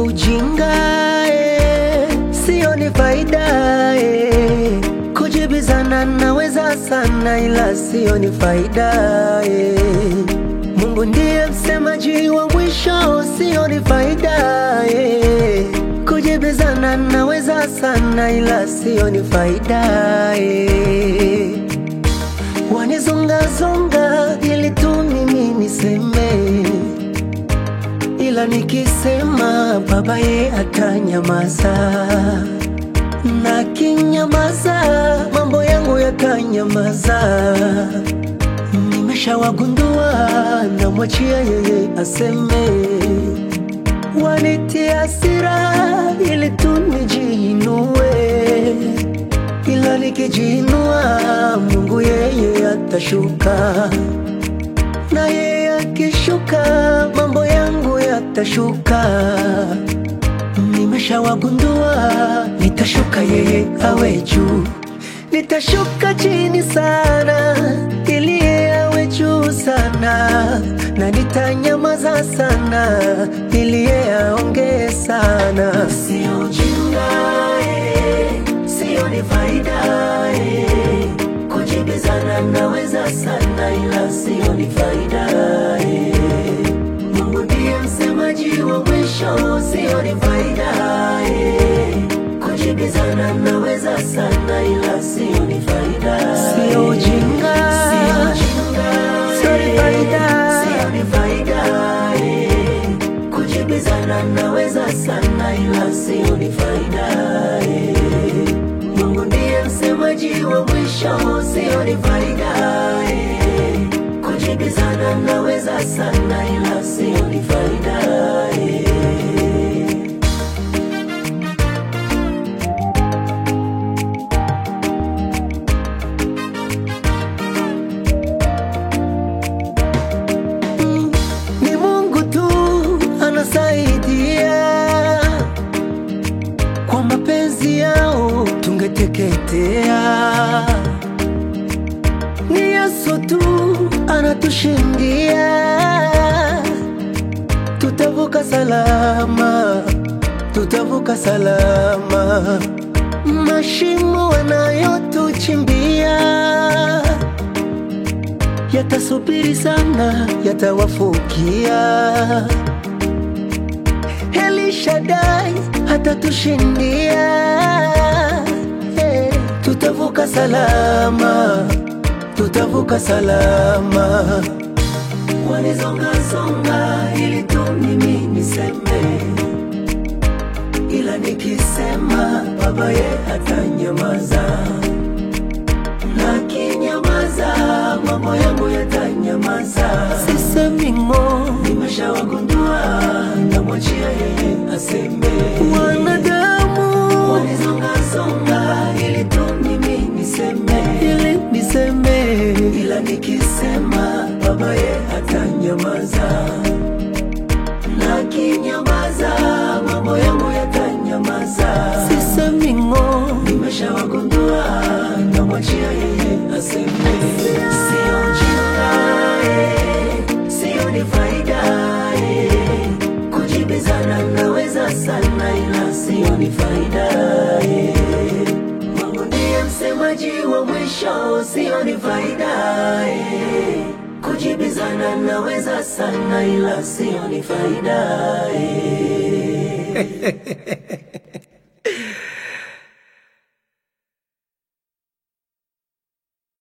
ujinga eh, sio ni faida eh. Kujibizana naweza sana, ila sio ni faida eh. Mungu ndiye msemaji wa mwisho, sio ni faida eh. Kujibizana naweza sana, ila sio ni faida eh. Wanizongazonga ili tu mimi niseme, ila nikisema baba ye atanyamaza, na kinyamaza mambo yangu yatanyamaza. Nimeshawagundua, namwachia yeye aseme. Wanitia hasira ili tu nijiinue ila nikijiinua Mungu yeye atashuka, na yeye akishuka mambo yangu yatashuka. Nimeshawagundua, nitashuka yeye awe juu, nitashuka chini sana ili yeye awe juu sana, na nitanyamaza sana ili yeye aongee sana. Sio ujinga eh, sio ni faida eh. Kujibizana naweza sana, ila sio ni faida eh. Mungu ndiye msemaji wa mwisho, sio ni faida eh. Kujibizana naweza sana, ila sio ni faida sio ujinga, sio ujinga, sio ni faida, sio ni faida eh. Kujibizana naweza sana, ila sio ni faida eh. Mungu ndiye msemaji wa mwisho, sio ni faida eh. Kujibizana naweza sana, ila sio ni faida eh. Mm, Ni Mungu tu anasaidia kwa mapenzi yao tungeteketea. Ni Yesu tu anatushindia, tutavuka salama, tutavuka salama. Mashimo wanayotuchimbia yatasubiri sana, yatawafukia. Elishadai hatatushindia, eh, tutavuka salama, tutavuka salama. Wanizongazonga ili tu mimi niseme, ila nikisema baba ye hatanyamaza na kinyamaza mambo yangu yatanyamaza. Sisemi ng'o, nimeshawagundua, namwachia yeye aseme. Wanadamu wanizongazonga ili tu mimi niseme, ili niseme, ila nikisema baba ye hatanyamaza na kinyamaza mambo yangu yatanyamaza. Sisemi ng'o, nimeshawagundua, namwachia yeye aseme. Sio ujinga eh, sio ni faida eh. Kujibizana naweza sana, ila sio ni faida eh. Mungu ndiye msemaji wa mwisho, sio ni faida eh. Kujibizana naweza sana, ila sio ni faida eh.